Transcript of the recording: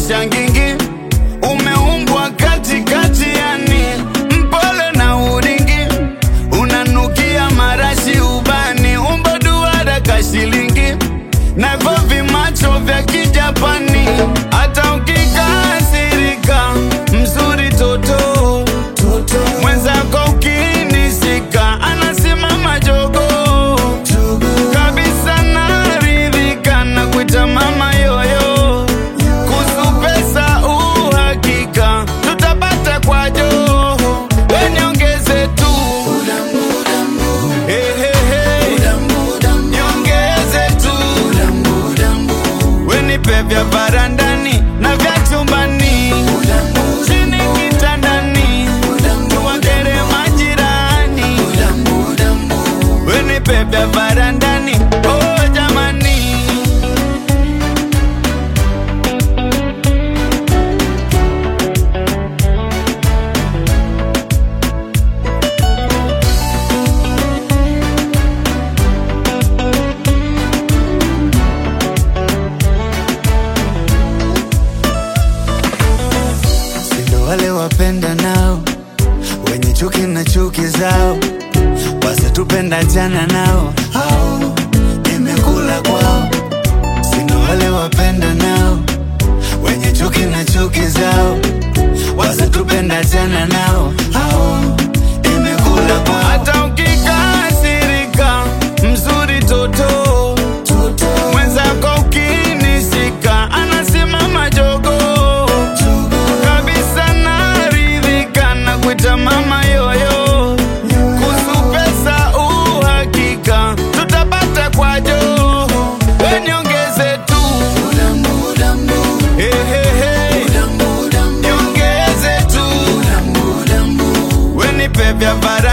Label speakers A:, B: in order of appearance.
A: shangingi umeumbwa katikati yani mpole na uringi unanukia marashi ubani umbo duara kashilingi na hivyo vimacho vya kijapani hata ukikasirika mzuri toto mwenzako ukinishika anasimama jogo kabisa naridhika na kuita mama yoyo kuhusu pesa uhakika tutapata kwa joho weniongeze tu Hey, hey, hey. niongeze tu wenipe vya barandani na vya chumbani chini kitandani tuwakere majirani wenipe vya barandani oh jamani sindo wale wapenda nao wenye chuki na chuki zao wasitupenda jana nao au nimekula kwao sindo wale wapenda nao wenye chuki na chuki zao wasitupenda jana nao au nimekula kwao hata ukikasirika mzuri toto mwenzako ukinishika anasimama jogo kabisa naridhika na kuita mama yoyo kuhusu pesa uhakika tutapata kwa joho weniongeze tu Hey, hey, hey. niongeze tu wenipe vya bara